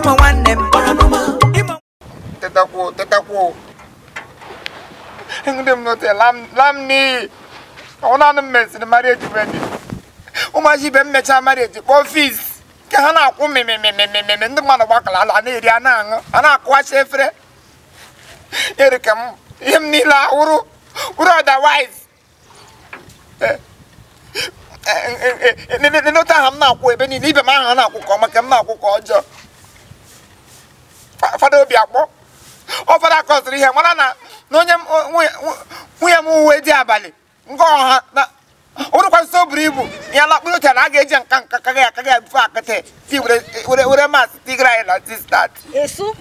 imo nwanne m imo tetakwuo tetakwuo ndị m note lam lam n'iyi ọ naanị m mesịrị marieji wedi ụmụaji ibe m mechaa marieji kpọọ fiz nke ha na-akwụ mmemmemmemme ndị mmadụ gbakọrọ ala na-eri a na-aṅụ a na-akụwacha efere eri ka m ihe m niile awụrụ wụrụ otherwise n'ote ahụ m na-akwụ ebe niile ibe m ahụ ha na-akwụ ka ọma ka m na-akwụ ka ọjọọ Fa- fada obi akpọ ọ fada kọsịrị ihe mara na na onye m- nwunye- nwunye m uwe dị abalị nke ọha na ụrụkwasị o buru ibu ya na mkpụrụ uche na a ga-eji nka nka kaga ya kaga ya bifo akịtị ti were were were masị tigara anyị na tistat Esu.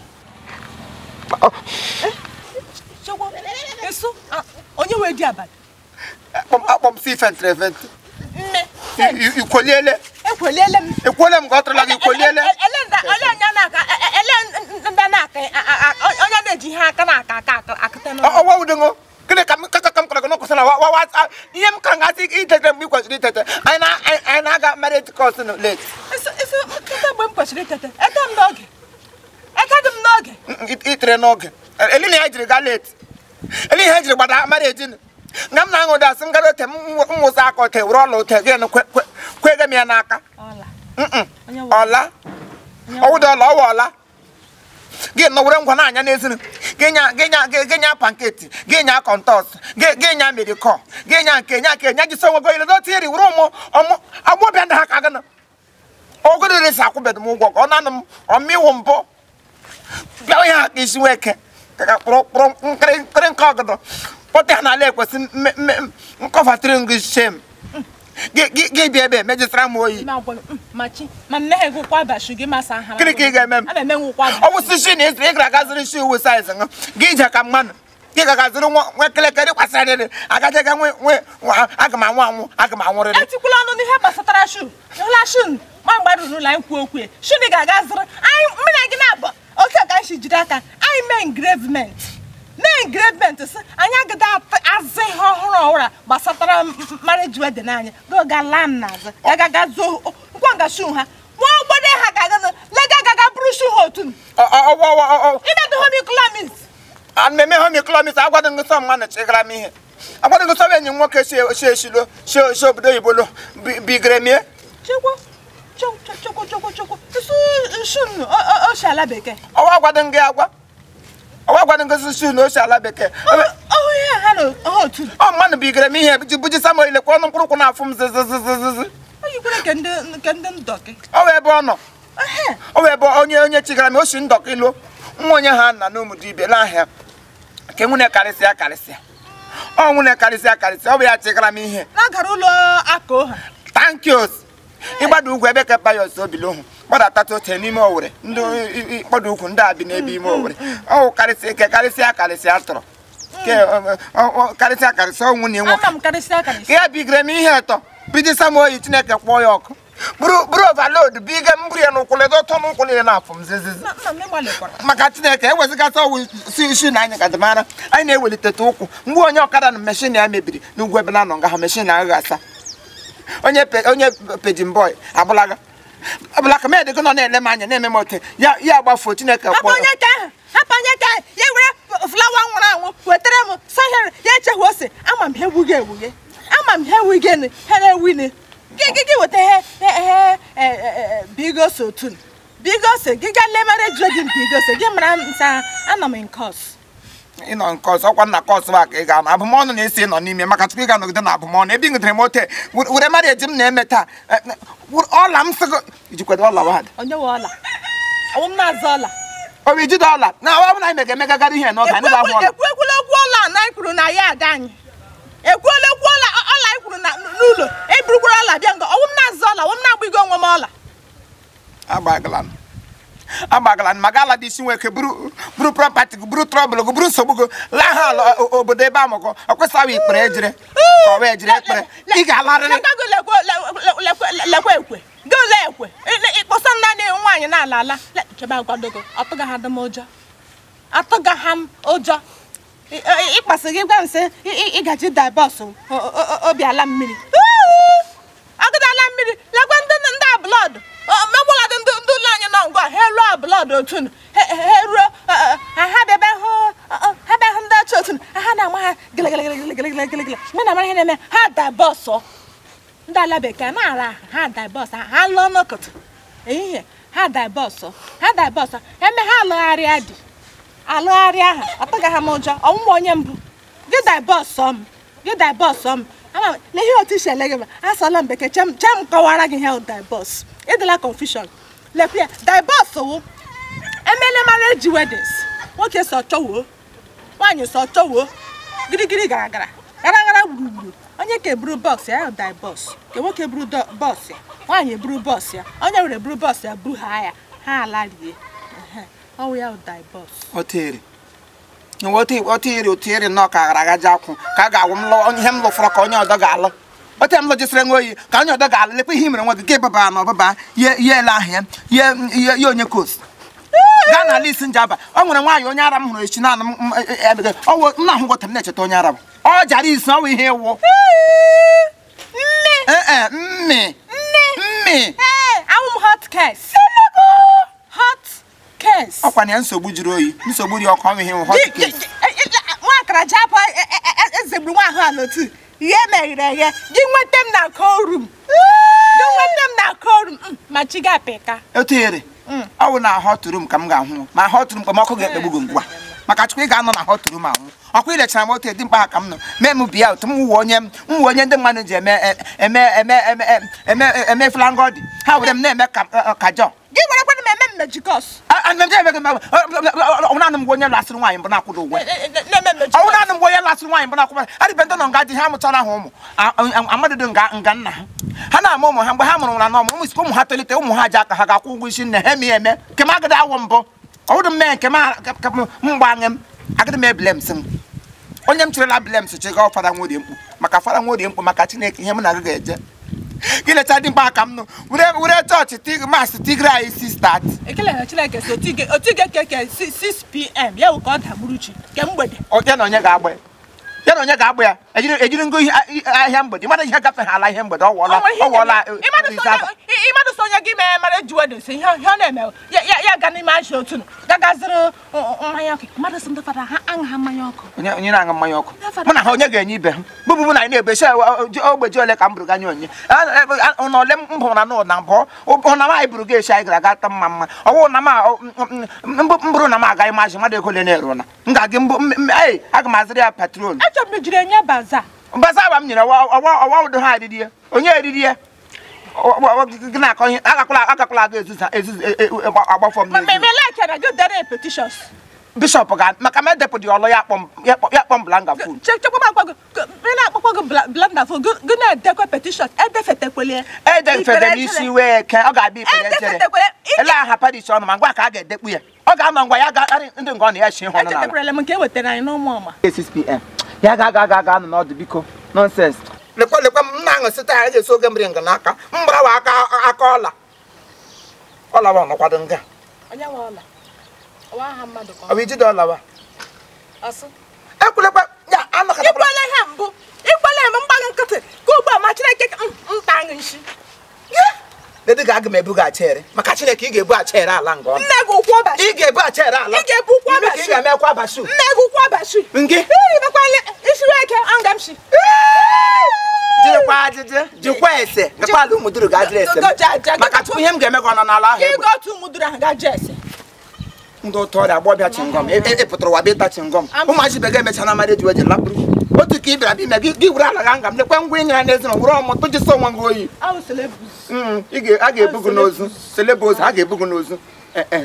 Chekwa. Esu. Ah, Onye wee di abalị. akpọ m si fentere fentị Nne. I- i- ikwoliele Ekweliele m. ekwuole m ka ọ tụrụla gị ikwoliele Ele- ele nda- ele onye na-aka e- e- ele ndị na-aka a- a- a- onye na-eji ihe aka na-aka aka aka akụta n'ọnụ. ọwa udengo gịnị ka m kaka ka m kọrọ gị n'ụkwụsị na wa wa wa- ihe m ka ngasị itete mgbe ị kwesịrị itete anyị na anyị- anyị na-aga marriage course nụ late Esu esu nkịta mgbe m kwesịrị itete ete m n'oge. Ete dị m n'oge. itere n'oge eli na ya jiri gaa late eli ihe jiri gbada marriage nụ nga m na-aṅụ ụda sị m gara ote m nwụsa aka ote were ọla ote gị nụ kwe- kwe- kwege m ya n'aka Ọla. Mm-mm. Onye wụ- ọla ọwụda ọla ọwa ọla gị nọ were ngwa na-anya n'ezinu gị nya gị nya gị nya panketi gị nya kọntọs gị gị nya medikọ gị nya nke nya nke nya jisi onwe gị ile dote iri were ụmụ ọmụ agbọbịa ndị ha ka gịnị ogodo resi akwụbedo m ụgwọ ka ọ nanụ m ọmịwụ mbụ bịa ihe ha ka isi nweke ka kpụrụ kpụrụ nkịrị nkịrị nke ọgọdọ kpọta ha n'ala ekwesị nkọfatịrị ngị shem gị gị gị bịa ebe mejisara m oyi Ma agwa m, mm, ma chi ma nne ha egwukwa abashi gị masa ha. Gịnị ka ị ga-eme m? A na-eme nwukwa ọ bụ si shi na ịzụrụ ị gara aga zụrụ shi uwe saiz ṅụ gị ije ka mmanụ gị ga zụrụ nwa nwa kelekere kwasịrịrị agaje ga nwe nwe nwa- aga m anwụ anwụ aga m anwụrịrị etikwula ọnụ n'ihe gbasatara shu ịhụla shu ma mgbe ruru ụlọ anyị kwuo okwu ya shu dị ga-aga zụrụ anyị mmiri na gị na-abụ oke ka anyị si jide aka anyị mee engravement mee engravement sị anyị agada azụ ihe ọhụrụ ọhụrụ a gbasatara marriage wedding anyị ga laa m n'azụ gagaga zuo nkwa nga shu ha nwa ogbode ha ga-aga lega gaga bụrụ shu ha otu m ịdadụ homiclamis mmemme homiklọmis agwado ngị sọ mmanụ chịgara m ihe agwado ngị sọ enyi m nwoke si si eshilo si si obodo oyibo lo bi- bigere mie chekwa chekwa chekwa chekwa chekwa isu shu oshi ala bekee ọwa agwado ngị agwa ọwa agwado ngị si shi na osi ala bekee ọhụ ihe ha na ha otu ọ mmanụ bigere m ihe ji buji sam ilekwa ọnụ mkpụrụ ụkwụ na-afụ m zizizizizi o yikwere nke ndị nke ndị ndọkị ọ wee ebe ọ nọ ehe ọ wee ebe onye onye chigara m osi ndọkịlo nwa onye ha nna n'ụmụdị ibe n'ahịa nke nwunye karịsịa karịsịa ọ nwunye karịsịa karịsịa ọ bụ ya chigara m ihe na-agara ụlọ aka oha tankios ịgbada ugwu ebe ka payos obilohụ gbadata ote n'ime owere ndị mkpọda ukwu ndị a bi n'ebe ime owere ọ karịsịa ke karịsịa karịsịa tọrọ ke ọ- ọ- ọ- karịsịa karịsịa ọ nwunye nwoke ana m karịsịa karịsịa ka ya bigere m ihe ụtọ bidi sam oyi chineke kpọọ ya ọkụ buru buru overload bige m buru ya n'ụkwụ ledo ọtọ n'ụkwụ niile na-afụ m zizizi nna nna m ịgbalịkwara maka chineke ewezigata ọwụ si isi na anyị gadamara anyị na-eweliteta ụkwụ mgbe onye ọkada na meshin ya mebiri n'ugwu ebe na nọ nga ha meshin agaghị asa onye pe- onye pejin bọị abụlaga abụlaka m edego nọ na-ele m anya na-eme m ote ya ya gbafuo chineke hapụ kpọọ onye ka ahụ hapụ onye ka ahụ ya were flawa nwụrụ anwụ wetara m sahere ya echehụ ose ama m ha ewughị ewughe ama m ha ewughị ha na-ewine gị gị gị weta ihe ihe ihe bigos otun bigos gị ga lemere jodin bigos gị mara m sa anọ m nkọs ịnọ nke ọzọ ọkwa nna kọs ba ka ị ga-anọ abụmọnụ na-esi nọ n'ime maka tupu ị ga-anọgide na abụmọnụ ebe ị ṅụdere m ote were mara eji m na-eme taa eh, eh, ọla m sịgo ijikwado ọla wad onye nwe ọla ọwụ m na-azụ ọla ọ bụ ijide ọla na ọ bụ na anyị mega emegagara ihe n'oge anyị ga-ahụ ọla ekwu ekwula okwu ọla na anyị kwuru na ya ada anyị ekwuola okwu ọla ọla anyị kwuru na- n'ụlọ eburukwara ọla bịa nga ọwụ m na-azụ ọla ọwụ m na-agba onwe m ọla agbagala m agbagala m maga ala dị isi nweke buru buru prọpati gị buru trọbụl gị buru nsogbu gị laa ha ala o- obodo ebe amụgọ ọ kwesịghị ikpere ejire ka ọ wee jiri ekpere ị ga-alarịrị Lekwa lekwe lekwe- lekwe- lekwe ekwe gị ole ekwe Ị- ịkpọsa naanị nwaanyị na-ala ala Le- chebe agwadogo atụga ha dị m ụjọ atụga ha m ụjọ Ị- ị- ịkpasị gị gwa m sị ị- ị- ịgaji dabọs obi ala mmiri agụdala mmiri lekwe ndị ndị a blọd megwụladị ndị ndị ụlọ anyị nọ ngwa ha elu a blọd obodo otu unu ha ha ruo ọ, ọ, ha ha bịa bịa hụ ọ, ọ, ha bịa hụ ndị ọchị otu unu ha na-ama ha gịlịgịlịgịlịgịlịgịlịgịlị mgbe na mara ihe na-eme ha daibọsụ ndị ala bekee na-ara aha ha daibọsụ ha lụọ n'ụkụtụ ehihie ha daibọsụ ha daibọsụ eme ha alụgharịa di alụgharịa aha ọtụga ha m ụjọ ọnwụnwa onye mbụ gị daibọsụ m gị daibọsụ m ama m na ihe otu isi ele gị ma asọla m bekee chem chem kọwara gị ihe bụ daibọs ịdịla confusion lekwe ya daibọs wụ emele marriage weddings nwoke sọ chọwuo nwaanyị sọ chọwuo girigiri gara gara gara gara gburugburu onye ka eburu bọs ya bụ daibọs ka nwoke buru dọ- bọs ya nwaanyị buru bọs ya onye were buru bọs ya buru ha ya ha alarie Ehe, ọ wụ ya bụ daibọs otere otere otere nnọọ ka gara agaji akwụ ka a ga-awụ m lụ ihe m lụfọrọ ka onye ọdọ ga-alụ ote m lụjisịrị nwa oyi ka onye ọdọ ga-alụ lekwa ihe i mere nwa gị ka ịbaba na ọbaba ye ye ele ahụ ya ye ye ye onye kos gaa n'ala isi njaba ọ nwere nwaanyị onye ara m hụrụ echi naanị m m- e- e- e- ọ wụ- nna ahụ gwọtara m na-echeta onye ara m ọ jara isi ọ wụ ihe ịwụ nne ee mmi mmi ee awụ m hot case hot case ọkwa na ya nsogbu juru oyi nsogbu dị ọkụ ọnwụ ihe ịwụ hot case nwa akara ji apụ ezegburu nwa ahụ a n'otu ihe meghere eghe gị nweta m na korum gị nweta m na korum ma chi gị apịka otere ọ bụ na hot room ka m ga-ahụ ma hot room kpọmọkụ ga-ekpegbu gị ngwa maka chukwu ị ga-anọ na hot room ahụ ọkwa ilechara m otu dị mkpa ha ka m nọ mee m bịa otu m wụ onye m wụ onye ndị mmadụ ji eme eme eme eme eme eme flangodi ha were m na-eme ka ka jọ gị werekwana m eme mmejikọs ọwụnanụ m gwa onye lasịrị nwaanyị mbụ na-akwụdo ụgwọ na-eme mmejikọs ọwụnanụ m gwa onye lasịrị nwaanyị mbụ na-akwụdo adịbe ndị nọ nga dị ha mụchara ha ụmụ amadịdo nga nga nna ha ha na-ama ụmụ ha mgbe ha mụrụ na n'ọmụ ụmụ isi ụmụ ha tolite ụmụ ha ji aka ha ga-akwụ ụgwọ isi nne ha eme ya eme nke m agadi awụ mbụ ọwụdụ m mee nke m mgbanwe m agadi m ebile m sị m onye m chịrịla bilems chịga fada nworie mkpu maka fada nworie mkpu maka chineke ihe m na gị ga-eje gị lecha dị mkpa aka m nụ were were chọọchị tig masị tigray si start ekele na chineke si otige otige keke 6pm ya wụ ka ọ dagburu chi ke mgbede ya na onye ga-agba ya ya na onye ga-agba ya ejiri ejiri ngo ihe ahịa mgbede mmadụ ihe gafe ha ala ihe mgbede ọ wụọla ọ wụọla rizava ịmadụ so onye gị mee mara ji wedo si ihe ihe ọ na-eme ya ya ya ga n'ime ahịa otu nụ gagaziri mmanya ọkụ mmadụ si ndị fada ha aṅụ ha mmanya ọkụ onye onye na-aṅụ mmanya ọkụ mụ na ha onye ga-enye ibe ha bụbụ mụ na anyị na-ebe shi ogbeji ole ka m bụrụ ganye onye ụna ole m hụrụ na n'ụna mbụ ụna m anyị bụrụ ga eshi anyị gara aga ta mma mma ọwụ na m mbụrụ na m agaghị mazị mmadụ ego ole na-eru na m ga-agị mbụ ee aga m azịrị ya patrol achọrọ m ijiri enye baza mbaza agba m nyere ọwa ụdị ha eriri ya onye eriri ya gị na-akọ ihe agakwala agakwala aga ezuza agbafọ m ma n'ezi eme lekere gị dere petitions bishọp ga maka m edepụ dị ọlụ ya kpọm ya kpọ- ya kpọm blanga fon chekwa m agwa gị ị na-akpọkwa gị blanda fo gị na-edekwa petitions edefetekwele edefede n'isi wee ke ọ ga-abịa ikpere echere edefetekwele ele aha parish ọnụ ma ngwa ka a ga-edekpu ya ọ ga-anọ ngwa ya ga-arị ndị nga ọ na ya chi ịhụ ọnụ n'ala echetekwele m nke e wetara anyị n'ụmụ ọma 6pm ya ga aga aga ga anọ n'ọdụ biko nonsens lekwa lekwa m na-aṅụ site ha ga-esi oge mmiri nga n'aka m gbarawa aka aka ọla ọlawa ọnọkwado nga onye nwe ọla ọwa aha mmadụ ka ọ bụ ijide ọlawa ọsụ ekwulekwa ya anọkọtakwala ikwele ihe mbụ ikwele m mgbaghị nkịtị ka ugbu a ma chineke ka- m- nta aṅụ nshi Dede ga aga m ebu gị achere maka Chineke ị ga-ebu achere ala nga ọnụ nne gị ụkwụ ọbachi ị ga-ebu achere ala Ị ga-ebu ụkwụ Ime ka ị abashi. ga-emekwa abashu nne gị ụkwụ ọbachi Nke? ibekwale isiwe eke anga m shi jirikwa ajịjị jikwa ese gakwa ala ụmụ duru ga-ajịrị ese m. Go- ja- ja- maka tupu ihe m ga-eme gị ọ nọ n'ala ahụ ka egbe ịga otu mụdụrụ ahụ ga ese ndị ụtọ ọrịa agbọbịa chingọm e- e- epụtara ụwa bịa ịta chingọm Am- ụmụachi be ga-emecha na mmadụ ejiwe ji lapụrụ otu ka ị bịara bịa ime gị gị were ala ga nga m lekwa ngwa ị nyere n'ezinụlọ were ọmụ tụjisi onwe gị oyi awụsịla ebuz Mm, ị ga- a ga-ebu gị n'ozu seleba ozu a ga-ebu gị n'ozu Eh, eh.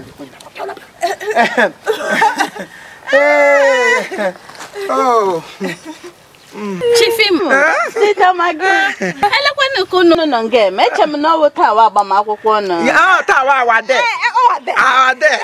Eh, oh. chifim sitamago elekwana ka unu nọ nga eme eche m na ọwụ taa wa agbamakwụkwọ unu Ah, taa wa awa de. Our day.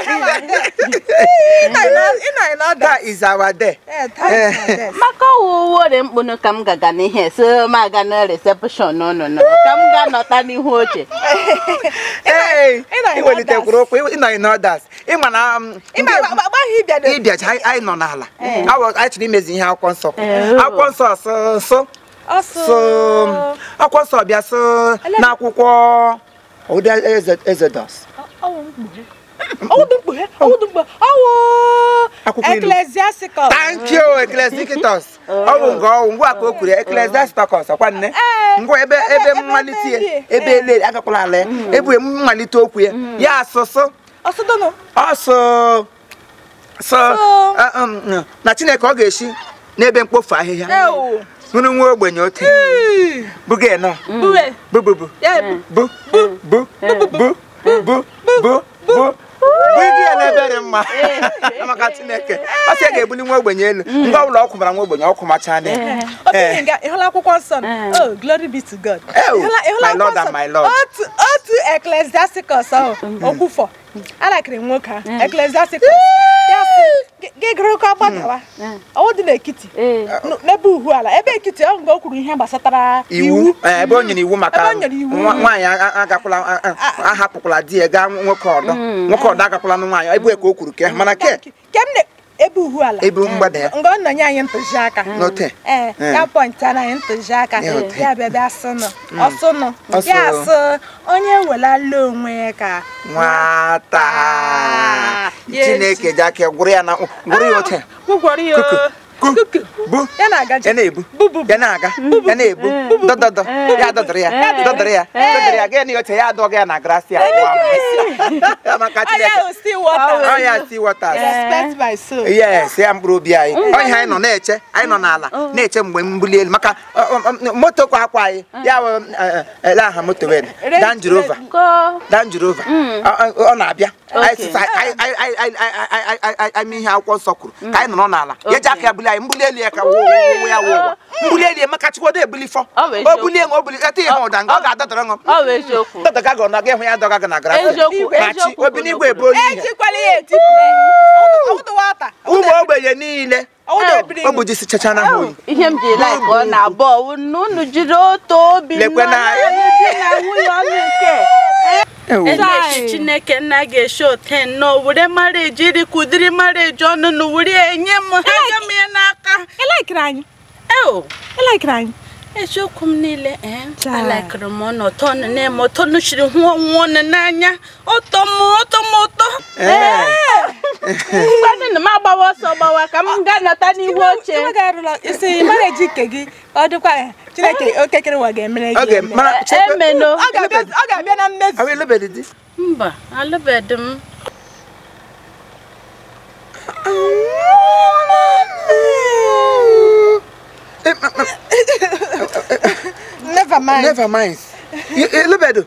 That is our day. maka ọwụ wore mkpụnụ ka m gaga n'ihe so m aga na recepshọn unu nọ ka m ga-anọta n'ihu oche Hey, Ị nọ in ị welitekwuru okwu ị nọ in others ị ma na um, ndị- agbaghị ịbịa na ịbịacha anyị anyị nọ n'ala Awọ- anyị chọrọ imezi ihe akwụkwọ nsọ kwuru. Eh. akwụkwọ nsọ so so ọsụ so akwụkwọ nsọ bịa so n'akwụkwọ ụdị eze Exodus ọwụ mkpughe ọwụ bụ mkpughe Ọwụdụgbo ọwụ Akwụkwọ ilu. ecclesiastical. thank you ecclesiasticus ọ bụ nke ọwụ ngwa ka o kwuru ecclesiasticus ọkwa nne Ee, ngwa ebe ebe- ebe ebe mmalite ya elie. ebe Ee. ele agakwala ala ya ebe mmalite okwu ya ya asụsụ Ọsụdụnụ. ọsọ sọ So- uh, um, na chineke ọ ga-esi n'ebe mkpofu ahịhịa Ewu. hụrụ nwa ogbenye ote buga nọ Buwe. bu bu bu Ya bu bu bu bu bu bu bu bu Bigi ya n'ebe dị mma maka chineke ọ sị ya ga-ebuli nwa ogbenye elu ngwa ọbụla ọ kwụmara nwa ogbenye ọ kwụmacha anya obi nga ịhụla akwụkwọ nsọ nọ? Eh. oh glory be to god Ew, Ịhụla- ịhụla my lord akwụkwọ and nsọ? my lord. otu otu ecclesiasticus ahụ okwufọ alakịrị nwoke ahụ ecclesiasticus ya sị "Gị- gị gụrụ ka gbadawa ọwụ dị n'ekiti Ee. n- n'ebe uhu ala ebe ekiti ọ mgbe o kwuru ihe gbasatara iwu eh, ebe o nyere iwu maka Ebe o nyere iwu. nwa- nwaanyị a- agakwala a- a- ahapụkwala di ya gaa nwoke ọdọ nwoke ọdọ agakwala na nwaanyị ebe ka o kwuru ke mana ke ke m na ebe uhu ala ebe mgbada ya mgbe ọ nọnye anyị ntụziaka n'ote ee Eh. ya pọntara anyị ntụziaka Ya ote. ya bịa bịa sụnụ ọsụnụ Ọsụ. ya sụ onye welala onwe ya ka nwata Yes. chineke ji aka gwụrụ ya na gwụrụ ya ote gwụgwọrọ ya Kuku, ku, kuku bu ya na-aga ya na-ebu bubu ya na-aga ya na-ebu dọdọdọ ya dọdọrọ ya dọdọrọ ya dọdọrọ ya gaa n'oche ya adọga ya na grasị ya maka anya chineke o si wọta ọ ya si wọtas respect my soul yes ya mkpụrụ obi anyị ọhịa anyị nọ na-eche anyị nọ n'ala na-eche mgbe mbuli elu maka ọ, ọ, ọ, moto kwa akwa anyị ya wụ ele aha moto wee Land Rover Go. Land Rover Ọ- ọ ọ na-abịa anyị Okay. sịsa anyị- anyị- anyị- anyị- anyị- anyị- anyị- anyị- anyị ihe akwụkwọ nsọ kwuru ka anyị nọrọ n'ala ya eji aka ya buli anyị mbuli elu ya ka wụ wụ ya wụ ụwa mbuli elu ya maka chikwodo ebuli fọ Ọ bụ o eziokwu. bulie ṅụ o bulie ete ihe ụda nga ọ ga-adọdọrọ ṅụ Ọ bụ eziokwu. dọdọga gị ọ na ga ịhụ ya dọga gị na grasị Eziokwu, ma chi eziokwu obi n'igwe ebe oyi ihe ejikwala ya etipụle ọwụdụ wọta ụmụ ogbenye niile ọwụdụ ebiri o bụ jisi chacha na ha oyi ihe m ji like ọ na-abụ ọwụ na unu jiri otu obi Lekwe nọ na- naanị di na nwunye ọnụ nke Ewu. Elechi Chineke nna ga-eshi ote nnọọ were mareji iri kudiri mareji ọnụ na were enye m ha ga m ya n'aka ịlaikiri anyị eo ịlaikiri anyị eziokwu m niile ee Chai. alakịrị m ọnụ ụtọ ọnụ na-eme ụtọ ọnụ chiri hụ ọnwụ ọnụ n'anya ụtọ m ụtọ m ụtọ Ee. mgbanụ na m agbawa ọsọ gbawa ka m gaa nọta n'ihu oche Iwe ga-arụla isi mara eji ike gị ọ dịkwa eh, chineke okekere ụwa ga-emere Ọ gị ga- eme. mara chekwa- emeno ọ ga-abịa ọ ga-abịa na mmezu Ọ bụ elebedi di mba alụbeghị m Eh, ma- ma- never mind never mind You- elebedo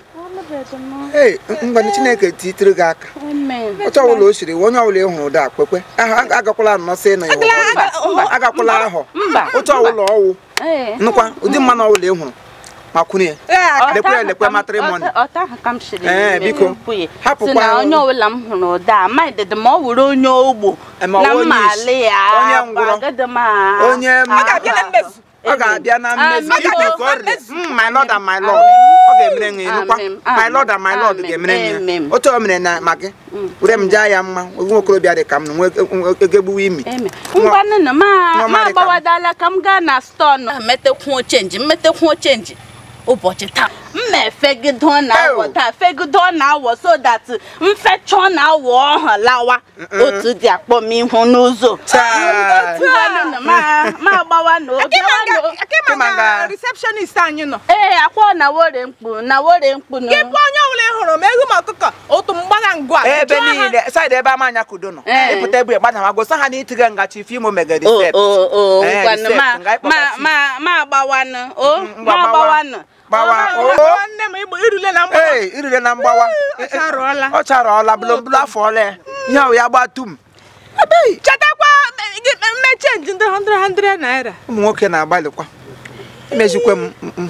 ee ngwanụ chineke titere gị aka amen otu ọbụla o siri onye ọbụla ị hụrụ ụda kwekwe Aha, aga- agakwala nnọsị na Agala- ihu aga- Mba, agakwala ahọ mba otu ọbụla ọwụ ee nụkwa ụdị mmanụ ọbụla ị hụrụ ma kwụnye ya Ya, lekwe Ọta ahụ lekwe ka m- matrimony. ọta- ọta ahụ ka m shiri Ee, n'ime biko, mpụ ya. hapụkwa si na ya. onye ọbụla m hụrụ ụda amaghịdịdị ma ọ wụrụ onye ogbo Eh, ma ọ na bụ onye mma isi, alị ya onye ngwụrọ, agaghị m a- onye m- ọ ga-abịa na mmezu ọ ga-abịa na mmezu Amen. Ikwe ka ọ rịa. Mm, my lord and my lord ọ ga-emere gị nụkwa Amen. my lord and my lord Amen. ga-emere gị Amen. otu o mere na ma gị were m jaa ya mma nwa okorobịa dị ka m nwe egegbuwe imi Eme. ngwanụ na ma Nwa ma Marika. agbawadala ka m gaa na stọọ nọ metekwuo chenji mmetekwuo chenji ụbọchị taa mma efegido ọ na-awọ Ew. taa fegido ọ na-awọ so that mfecha ọ na-awọ ọha lawa otu dị akpọ m ihu n'ụzọ Chai. ngwanụ na ma ma agbawa na Akịma Kịma nga nga- receptionist anyị nọ ee akwa na wore mkpu na wore mkpu na gị bụ onye ọbụla ị hụrụ ma egwu ma ọkụkọ otu mgbagha ngwa ebe Jụọ ha. niile saịdị ebe ama anya kudo nọ Eh. ịpụta ebe gbadama gosa ha na itiga ngachi ife imo mega o resept o o Eh, ngwanụ recept, ma nga ịkpọga ma fee. ma ma agbawanụ o Mm, ma ngwa gbawa. agbawanụ gbawa Ọ, oo nwanne m igbo irule na mgbagha ee irire na mgbawa ọ charụọla. ọ charọọla bụlọbụlọ afọ ole ya ihe ahụ ya gba tum chetakwa gị mme chenji ndị 100 naira ụmụ nwoke na-agbalịkwa imezikwe m m- m-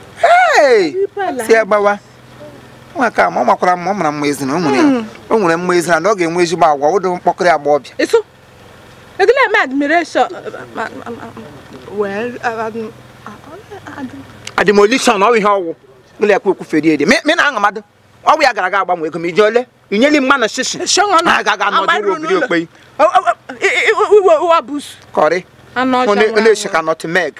Hey! si ya gbawa nwa ka ma ọ makwara mma ọ mara mma ezina o nwere ya o nwere mma ezina na ọ ga-enwe ezigbo agwa ụdị mkpọkịrị agba ọbịa eso egile eme admiration ma- ma- ma- well uh, um, uh, adimolishon ọ bụ ihe ọwụ ụlọ ekwe ekwufere edi mi na aṅamadụ ọ bụ ya gara aga agbanwe ego ma iji ole inyeli mma na shishi Shọnụ ọnụ. na agaghị anọdụ Agbarụ ụlọ obiri n'ụlọ. okpei O- o- o- i- i- i- iwe ụwa busu kọrị anụ ọcha ọ nwụrụ na-eche anwụ. ka nọtụ meg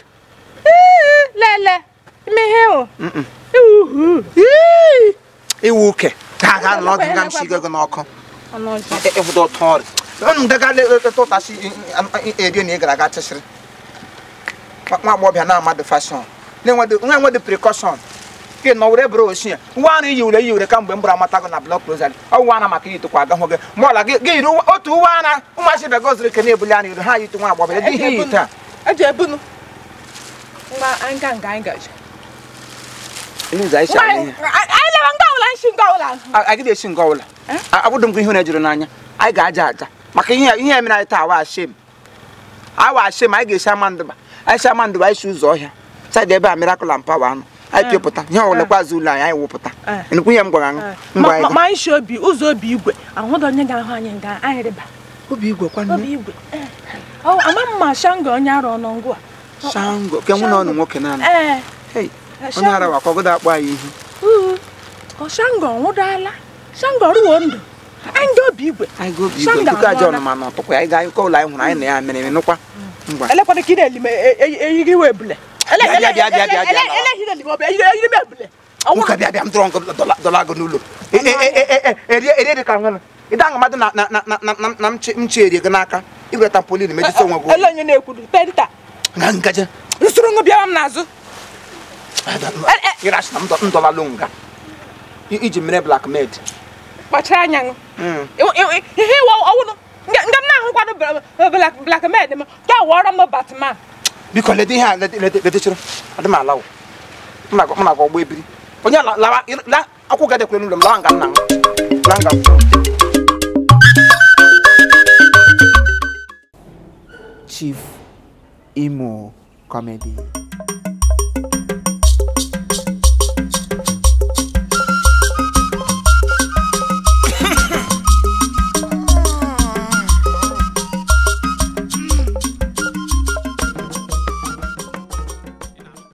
Ee, lele ime ihe o Iwu. Ii. iwu uke ka aga nọrọ gị nga m shigo gị n'ọkụ ọnụ ọjọọ ịfụta ụtọ ọrị ọnụ gaga tụtasị eri na ị gara aga chịsịrị nwa agbọghọbịa na-amadụ fashọn na-enwedị prekọshọn gị nọ were bụrụ oshi ya nwa arụ iyi ure iyi ure kamgbe m bụrụ amata gị na blọk rozari ọ nwa ana maka iyitụkwa agahụ gị ma ọla gị gị yiri otu uwe ana ụmụachị bịa goziri ke na-ebuli anya iru ha yitu nwa agbọghọbịa dị ihe iyi taa eji ebunu ngwa anyị ga nga anyị gaji ihe ụzọ anyị si Ngwa, ahụ ihe anyị lere nga ọbụla nshi nga ọbụla agịdị esi nga ọbụla abụdụ m gị ihu na-ejuru n'anya anyị ga-aja aja maka ihe ihe emere anyị taa awa ashem awa ashem anyị ga-esi ama ndụba anyị si ama ndụba anyị si ụzọ ọhịa saịdị ebe a mirakụl and pawa anụ anyị pịpụta ihe ọbụla azụ ụlọ anyị anyị wụpụta Eh. nnukwu ihe m gwara aṅụ ngwa anyị ma anyị shi obi ụzọ obi igwe ahụdọ onye ga-ahụ anyị nga anyị rịba obi igwe obi kwanne igwe ọ ama m ma shanga onye arụ ọnụ ngwa shango ke nwụ na ọnụ nwoke naanị ee Hey, onye ara wakwa ọgọdọ akpọ anyị ihu uu ọ shanga ọnwụdala shanga ọrụwo ndụ anyị ga obi igwe anyị ga obi igwe Shanga nkuku aja anwụọla. ọnụma na ọtụkwa anyị ga ụlọ anyị hụrụ anyị na ya mere nụkwa ngwa elekwana ka ị na-eli m eyighị iwe ebule Bịa, bịa, bịa, bịa, bịa, bịa. eleghị na-eli m eyighị m ebule nwoke bịa bịa m tụrụ nkụ dọla- dọla gị n'ụlọ E- e- e- e- e- erie erie dị ka nwere ịda aṅụ mmadụ na na- na- na- na- na- na mchi mchi erie gị n'aka igwere tampolin mejisi onwe gị ele onye na-ekwuru penta nga ngaje usoro ṅụ bịara m n'azụ ịrachi na m dọ- m dọlalụ nga I- iji mere blackmaid kpachara anya ṅụ Mm. Iw- iw- ihe iwe ọwụnụ nga nga m na-ahụkwanụ black med m ga wọrọ m batman biko lede ihe a lede- lede- ledechịrị adị m ala wụ m na- m na-agwa ọgbọ ebiri onye la- lawa ị- la akwụ gadekwere n'ụlọ m lawa nga nna m la nga m Chief Imo Comedy